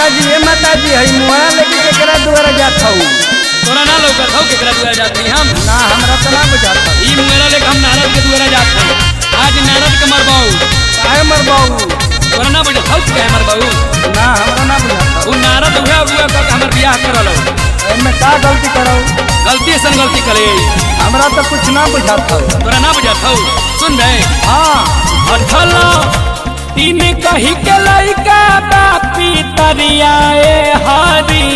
माता जी ए माता जी हई मुहरा लेके केकरा दुआरा जात हऊ तोरा ना लौकत हौ केकरा दुआरा जात हई हम ना हमरा तो ना बुझात हऊ ई मुंगेरा लेके हम नारद के दुआरा जात हई आज नारद के मरबाऊ काहे मरबाऊ तोरा ना बुझत हौ के मरबाऊ ना हमरा ना बुझात उ नारद हुआ हुआ का हमर बियाह करल हौ हऊ एमे का गलती करऊ गलती सन गलती करे हमरा तो कुछ ना बुझात हऊ तोरा ना बुझत हौ सुन बे हाँ अठल तीन कही के लइका बापी तरियाए हरी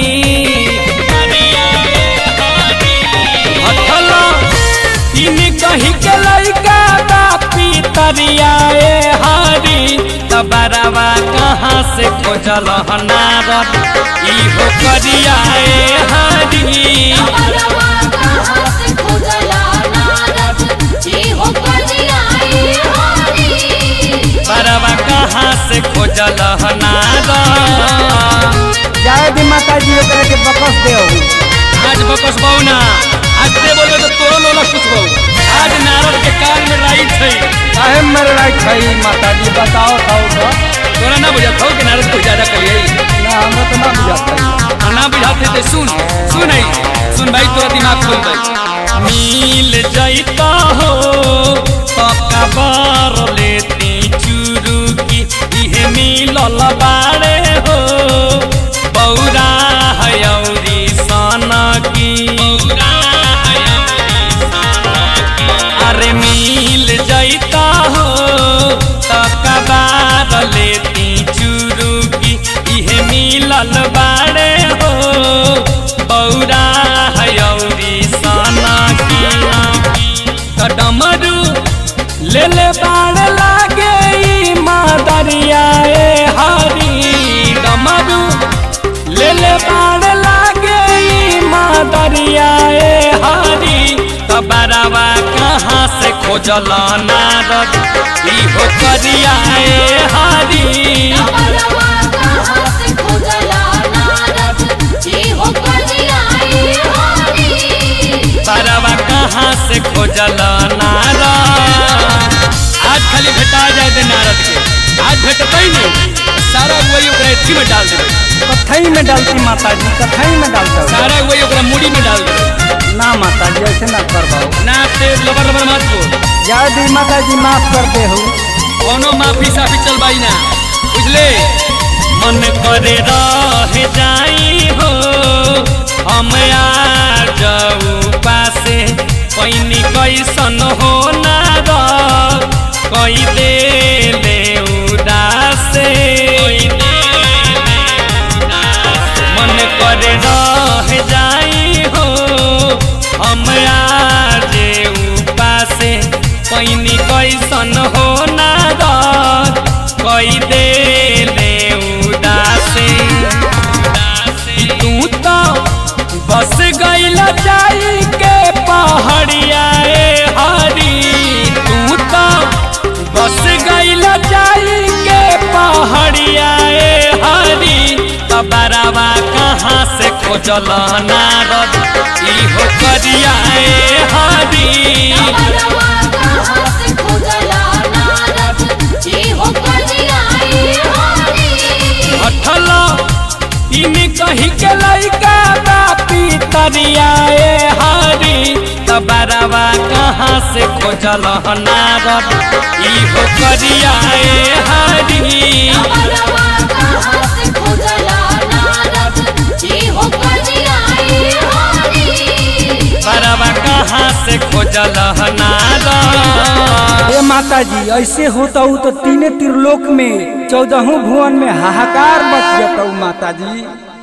अठल तीन कही के लइका बापी तरियाए हरी तबरवा कहाँ से खोजल नारद इहो करियाए हरी अमरवा कहाँ से खोजला नारद ई हो करियाए हरी बरवा कहाँ से खोजल नारद जाए दी माता जी ओकरा के बकस दे हऊ आज बकस बहु ना आज दे बोलबे तो तोरो लोला कुछ बहु आज नारद के कान में राइट है काहे मर रही छई माता जी बताओ तो तो तोरा ना बुझात हो कि नारद को ज्यादा करिए ना हमरा तो ना बुझात हई आ ना बुझाते तो सुन सुन है सुन भाई तोरा दिमाग खोल भाई मिल जाइता हो पक्का बार लेती चुरू की इहे मिलल बाड़े हो बौरा हयौरी सन की अरे मिल जाइता हो तक्का बार लेती चुरू की इहे मिलल बाड़े हो बौरा हयौरी सना की डमरू ले ले बाड़ लागे ई मादरियाए हरी डमरू ले ले बाड़ लागे ई मादरियाए हरी तबरवा कहाँ से खोजल नारद इहो करियाए हरी अमरवा कहाँ से खोजला नारद ई हो करियाए हरी बरवा कहाँ से खोजल नारद आज खाली भेटा जाए दे नारद के आज भेटतै नहीं सारा वही ओकरा एथी में डाल देबै कथई में डालती माता जी कथई में डालता हूँ सारा वही ओकरा मुड़ी में डाल देबै ना माता जी ऐसे ना करवाओ ना तेज लबर लबर मत बोल जाए दी माता जी माफ कर दे हूँ कोनो माफी साफी चलबाई ना बुझले मन करे रह जाई हो हम आ जाऊ पासे पैनी कैसन हो नार कई दे ले उदासे मन करे रह जाई हो हम आ जे उपासे पैनी कैसन हो नार कई दे ले उदासे तू तो बस गईल जाई के पहाड़िया ए हरी तू तो बस गईल जाई के पहाड़िया ए हरी तबरवा कहाँ से खोजल नारद इहो करिया ए हरी अमरवा कहाँ से खोजला नारद ई हो करियाए हरी अठल तीन कही के लइका बापी तरियाए हरी तबरवा कहाँ से खोजल नारद इहो करियाए हरी अमरवा कहाँ से खोजला नारद ई हो करियाए हरी बरवा कहाँ से खोजल नारद ए माता जी ऐसे होता हूँ तो तीने त्रिलोक में चौदहों भुवन में हाहाकार मच जाता हूँ माता जी